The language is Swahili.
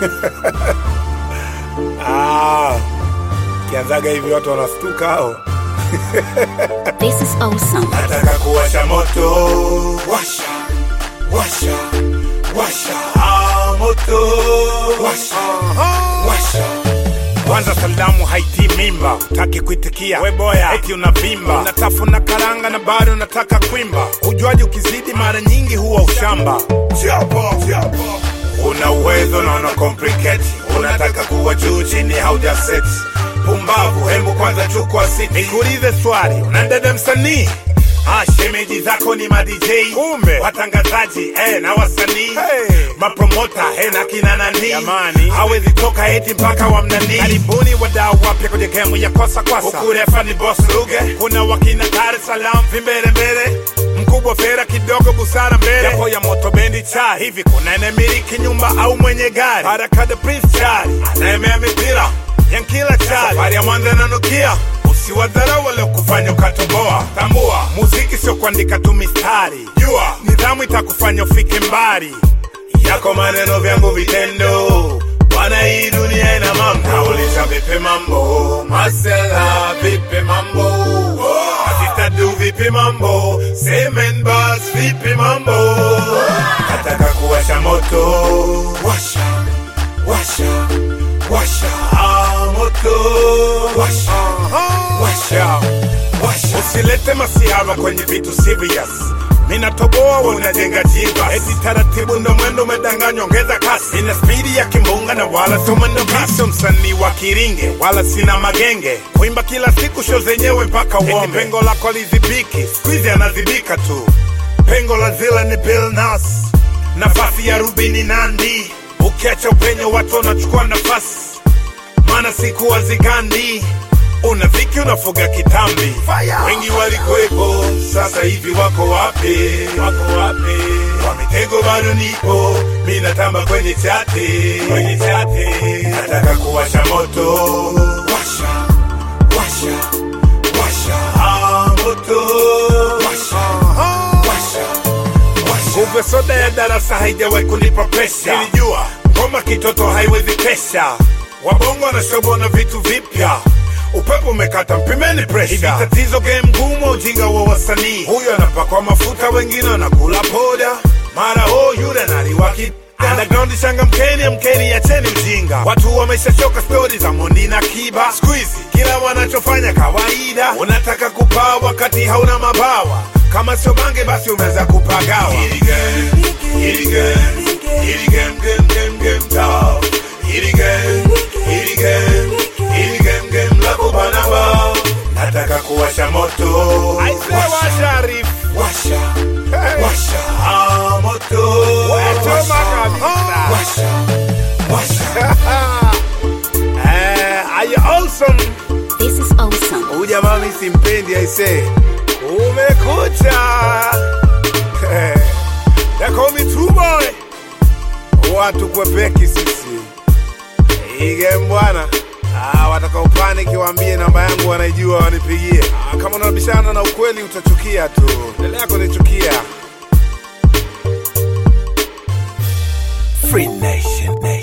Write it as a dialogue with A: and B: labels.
A: Ah, kianzaga hivi watu wanastuka hao.
B: This is awesome.
A: Nataka kuwasha moto, washa, washa, washa, ah, moto, washa, washa. Kwanza salamu haiti mimba, taki kuitikia we boya, eti unavimba, unatafuna karanga na bado unataka kwimba. Ujuaji ukizidi mara nyingi huwa ushamba. Chapo, chapo. Una uwezo na una complicate, unataka kuwa juu chini haujaseti. Pumbavu, hembu kwanza chukua siti. Nikuulize swali, unadada msanii Ah, shemeji zako ni ma DJ kumbe watangazaji eh, na wasanii hey. mapromota eh, na kina nani jamani, hawezi toka eti mpaka wamnani. Karibuni wadau wapya kwenye gemu ya kosa kwasa, huku refa ni boss Ruge, kuna wakina Dar es Salaam vimbele mbele mkubwa fera kidogo busara mbele yapo ya moto bendi cha hivi kuna enemiliki nyumba au mwenye gari haraka the prince chali anaemea mipira yankila chali safari ya mwanza nanukia usiwadharau wale kufanya ukatoboa tambua muziki sio kuandika tu mistari jua nidhamu itakufanya ufike mbali yako maneno vyangu vitendo bwana hii dunia ina mambo nauliza vipi mambo masela vipi mambo Atitadu vipi mambo semen bas vipi mambo nataka kuwasha moto washa washa washa ah, moto washa washa washa usilete masihara kwenye vitu serious minatoboa we unajenga jiba eti taratibu ndo mwendo umedanganywa ongeza kasi ina spidi ya kimbunga na wala sio mwendo kasi sio msanii wa kiringe wala sina magenge kuimba kila siku sho zenyewe mpaka uombe eti pengo lako lizibiki skuizi anazibika tu pengo la zila ni Bill Nas nafasi ya Rubini Nandi ukiacha upenyo watu wanachukua nafasi maana siku wazigandi una dhiki unafuga kitambi wengi walikuwepo sasa hivi wako wapi wako wapi kwa mitego bado nipo mi natamba kwenye chati kwenye chati nataka kuwasha moto washa washa washa ah, moto washa washa washa kumbe soda ya darasa haijawahi kunipa presha nilijua ngoma kitoto haiwezi kesha wabongo wanashobona vitu vipya upepo umekata mpimeni presha hivi tatizo game ngumu ujinga wa wasanii huyo anapakwa mafuta wengine wanakula poda mara oh yule naliwaki Underground changamkeni, amkeni, acheni ujinga. Watu wameshachoka stori za Mondi na Kiba. Squeezy kila wanachofanya kawaida, unataka kupaa wakati hauna mabawa. Kama sio bange, basi umeweza kupagawa. Hili game, hili game, hili game, game, game, game, tough. Hili game, hili game, hili game, game la kubana bao. Nataka kuwasha moto. Aise washa Arif. Washa, washa, ah, moto. Wachoma kabisa. Washa, washa. Eh, are you awesome?
B: This is awesome.
A: Huyu jamaa mimi simpendi aise. Umekucha. They call me true boy. Watu kwepeki sisi. Ige bwana. Ah, wataka upanic waambie namba yangu wanaijua wanipigie. Ah, kama unabishana na ukweli utachukia tu. Endelea kunichukia. Free Nation, Nation.